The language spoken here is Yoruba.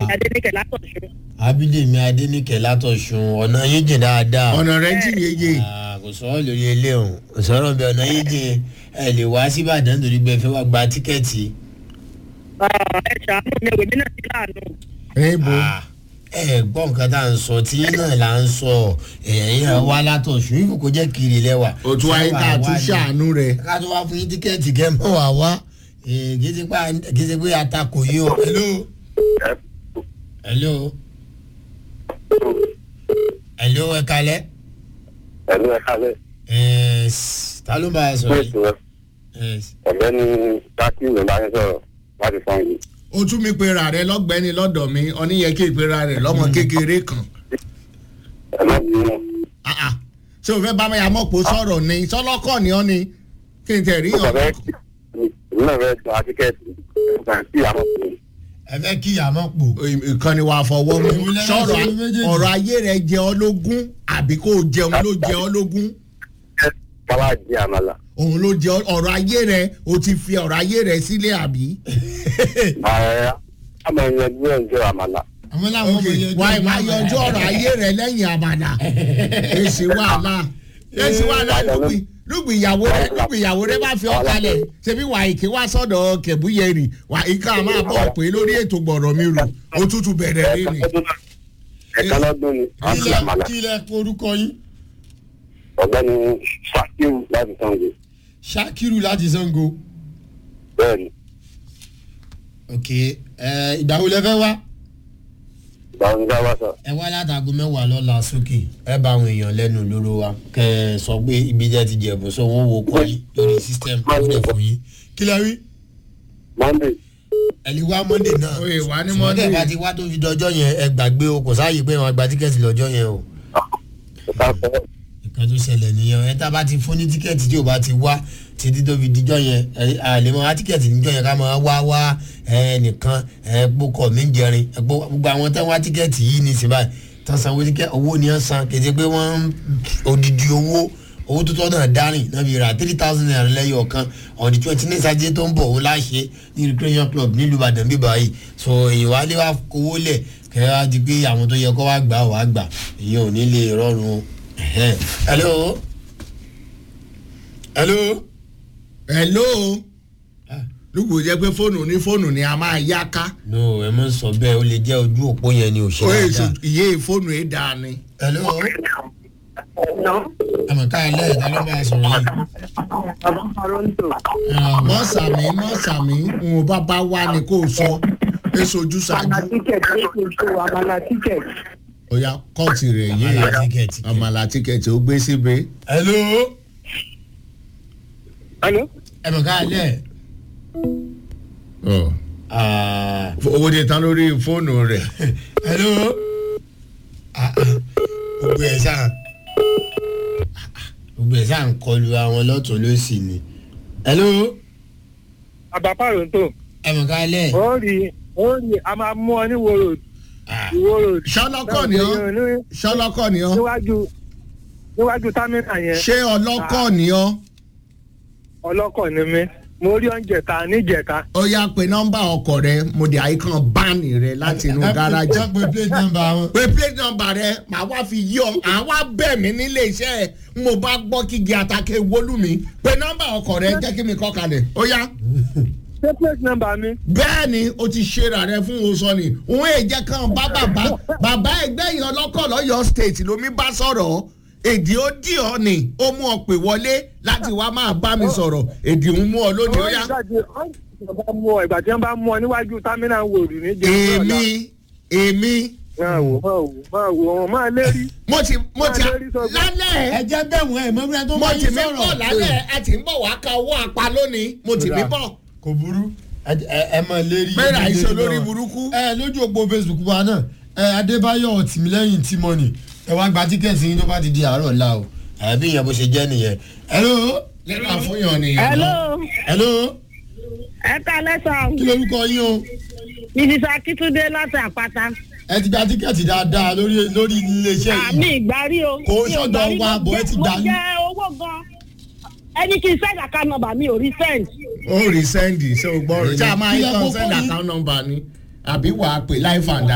adéníkẹ̀ látọ̀ṣun. abídèmí adéníkẹ́ látọ̀sùn ọ̀nà yín jìn dáadáa. ọ̀nà rẹ̀ ń jìn yéye Ah, kò sọ̀rọ̀ lórí ilé ọ̀hún kò sọ̀rọ̀ bí ọ̀nà yín jìn ẹ lè wá sí ìbàdàn nítorí pé ẹ fẹ́ wá gba tíkẹ́ẹ̀tì. ẹ ṣàánú mi òwe mi náà ti láàánú. níbo Ah, ẹ gbọ́ nǹkan tá à ń sọ tí yín náà là ń sọ ẹ̀yìn ẹ̀ wá látọ̀sùn ìfò kò jẹ́ kiri lẹ́wà. òtún ayé tá a tún ṣàánú rẹ̀ ká tó wá fún yín tíkẹ́ẹ̀tì kẹ́ mọ́ wá wá Eh, kì í ṣe pé- kì í ṣe pé atakò yín o. hello. hello. hello ẹ kalẹ́. ẹ̀lú ẹ̀ka lẹ̀ Eh, s- ta ló ń bá a sọ̀rọ̀ yìí? fún ètò Eh, ọ̀gbẹ́ni tákì ló bá ń sọ̀rọ̀ láti fọ́n yìí. o tún mi pera rẹ lọ́gbẹ́ni lọ́dọ̀ mi oníyẹ kí ìpera rẹ lọ́mọ kékeré kan ẹ má bínú Ah, ah. ṣé o fẹ́ bá mi àmọ́pọ̀ sọ̀rọ̀ ni sọlọ́kọ̀ ni ọ́ ni kí n tẹ̀ rí mo kàn fẹ́ ọ̀kọ̀ èmi náà fẹ́ gba tíkẹ́ẹ̀tì nígbà tí àmọ́ fún mi. ẹ fẹ́ kí ìyàmọ́ pò. ìkànnì wà fọwọ́ mu Èwo lẹ́nu sọ̀rọ̀ sọ ní méjèèjì? ọ̀rọ̀ ayé rẹ jẹ ọ́ lógún àbí kó o jẹun ló jẹ ọ́ lógún káwá di àmàlà. òun ló jẹ ọ́- ọ̀rọ̀ ayé rẹ o ti fi ọ̀rọ̀ ayé rẹ sílẹ̀ àbí. ààrẹ àmọ̀ ìyẹn bí ẹ̀ ń jẹ́ àmàlà. àmọ́ láwọn ok ọmọ yẹn wà á máa yọjú ọ̀rọ̀ ayé rẹ lẹ́yìn àbàdà èsì wàhálà èsì wàhálà lùgbì lùgbì ìyàwó rẹ lùgbì ìyàwó rẹ bá fi ọ́ kalẹ̀ ṣebí wà ìké wá sọ̀dọ̀ kẹ̀búyẹ̀rì wà ìka máa bọ̀ pé lórí ètò gbọ̀rọ̀ mi rò ó tútù bẹ̀rẹ̀ rí ni. ẹ̀ka lọ́dún ni wọ́n kí fi lẹ àmàlà. kí lẹ orúkọ yín. ọ̀gbẹ́ni sakiru láti fọ́n yìí. ṣakiru láti sango. bẹ́ẹ̀ ni ok ẹ ìgbà wo lẹ fẹ́ wá. ìgbà wọn ní ká wá sọ. ẹ wá látago mẹ́wàá lọ́la sókè ẹ bá àwọn èèyàn lẹ́nu lóró wa kẹ ẹ sọ pé ibi jẹ́ ti jẹ̀bù sọ wọ́n wo kọ́ yín lórí system ó dẹ̀ fún yín. kí lẹ rí monday ẹ lè wá monday náà. Oye, wá ní Ṣùgbọ́n Monday. tẹ́ ẹ bá ti wá tó fi dọjọ́ yẹn ẹ gbàgbé o kò sáàyè pé wọn gba tíkẹ́ẹ̀tì lọ́jọ́ yẹn o. ẹ̀ka sọ nǹkan tó ṣẹlẹ̀ nìyẹn ẹ tá a bá ti fún ní tíkẹ́ẹ̀tì tí o bá ti wá títí tó fi dijọ́ yẹn ẹ àlè mọ́ tíkẹ́ẹ̀tì níjọ́ yẹn ká máa wá wá ẹ nìkan ẹ gbókọ̀ mí jẹrin ẹ gbó gbogbo àwọn tẹ́ wá tíkẹ́ẹ̀tì yìí ní síbáyì tán sanwó tíkẹ́ owó ni wọ́n san kété pé wọ́n ń odidi owó owó tó tọ́ náà dárìn náà fi ra three thousand naira lẹ́yọ̀ kan on the twenty nine sátidé tó ń bọ̀ òun láṣẹ ní recreation club nílùú ìbàdàn bíbá yìí so èyí wá lé wá kówó lẹ̀ kẹ́ wá di pé àwọn tó yẹ kó wá gbà wá gbà èyí ò ní lè rọrùn o. Ẹ̀hẹ́n. hello hello hello lùgbò jẹ́ pé fóònù ní fóònù ni a máa yá ká no ẹ mọ sọ bẹ́ẹ̀ ó lè jẹ́ ojú òpó yẹn ni ò ṣe ó yẹ dáadáa. ìyé fóònù yìí dáa ni. hello àmọ̀ ká ẹ lẹ́yìn tá ló bá a sọ̀rọ̀ yìí. bàbá faronto. mọ́ sàmì mọ́ sàmì ń bá bá wá ni kò sọ èso ojú àmàlà ṣáájú. tíkẹ̀tì ó ti tó àmàlà tíkẹ̀tì. ó yá kọ́ọ̀tì rẹ̀ yé Àmàlà tíkẹ̀ẹ̀tì. àmàlà tíkẹ̀ẹ̀tì ó gbé síbi. hello alo. àmọ̀ ká ẹ lẹ́yìn. Ah, owó de tán lórí fóònù rẹ̀. hello Ah, ah. gbogbo ẹ̀ sáà gbogbo ẹ̀ sáà ń kọlu àwọn lọ́tún lọ́sì ni. hello bàbá faronto. àmọ̀ ká ẹ lẹ́yìn. ó rí ó rí a máa mú ọ ní wòrò Ah, ìwòrò. ṣọlọ́kọ̀ ni ọ́ ṣọlọ́kọ̀ ni ọ́ níwájú níwájú támínà yẹn ṣé ọlọ́kọ̀ ni ọ́ ọlọ́kọ̀ ni mí mo rí oúnjẹ ta níjẹta. ó yá pé nọ́mbà ọkọ̀ rẹ mo dé àyíkan báàní rẹ láti inú ẹ pé- gáràjì. ẹ pé plate number wọn. pé plate number rẹ màá wá fi yí ọ màá wá bẹ̀ mí nílé iṣẹ́ ẹ̀ n mo bá gbọ́ kígi àtàkè wọlú mi pé nọ́mbà ọkọ̀ rẹ jẹ́ kí mi kọ́ kalẹ̀ ó yá. ṣé plate number mi. bẹ́ẹ̀ ni o ti ṣera rẹ fún oṣù ni òun èjẹ kan bá bàbá bàbá ẹgbẹ́ yẹn ọlọ́kọ̀ lọ́yọ̀ state lomi bá sọ̀rọ̀ èdè ó dì ọ́ ni ó mú ọ pè wọlé láti wá máa bá mi sọ̀rọ̀ èdè ń mú ọ lónìí ó yá. ìgbà tí wọ́n bá mú ọ ìgbà tí wọ́n bá mú ọ níwájú támínà wòrì ní jẹ́ èmi èmi máa wò máa wò máa wò wọn máa lérí. mo ti mo ti Máa lérí sọ́gbọ́n. lálẹ́ ẹ jẹ́ bẹ́ẹ̀ wọ́n ẹ̀ mọ́ bí wọ́n tó mo bá ti yín mi bọ̀ sọ̀rọ̀. lálẹ́ a ti ń bọ̀ wá ka owó apá lónìí mo ti mi bọ̀. kò burú ẹ ẹ- ẹ mọ lérí. Bẹ́ẹ̀ni, ẹ àìsàn lérí lórí náà. burúkú. ẹ lójú òpó facebook wa náà ẹ adébáyọ̀ tìmílẹ́yìn tìmọ́nì ẹ wá gba tíkẹ́ẹ̀tì yín tó bá ti di àárọ̀ la o. àbí ìyẹn bó ṣe jẹ́ nìyẹn. hello. lẹ́nu àfúnyàn nìyẹn. hello hello. ẹ ká lẹ́sàn kí lorúkọ yín o. mrs akitunde láti àpáta ẹ ti gba tíkẹ́ẹ̀tì dáadáa lórí lórí iléeṣẹ́ àmì yìí. ìgbárí o Kò mi ò sọ́dọ̀ gbárí, wa, mo bọ̀ ẹ jẹ- ti gbà mo ní. jẹ owó gan ẹni kí n send account number mi ò rí send. ó rí sẹ́ndì ṣé o gbọ́ rẹ̀ ṣé a máa Kí yí lẹ kan kó sẹ́ndì fún yín? account number ni àbí wàá pè life and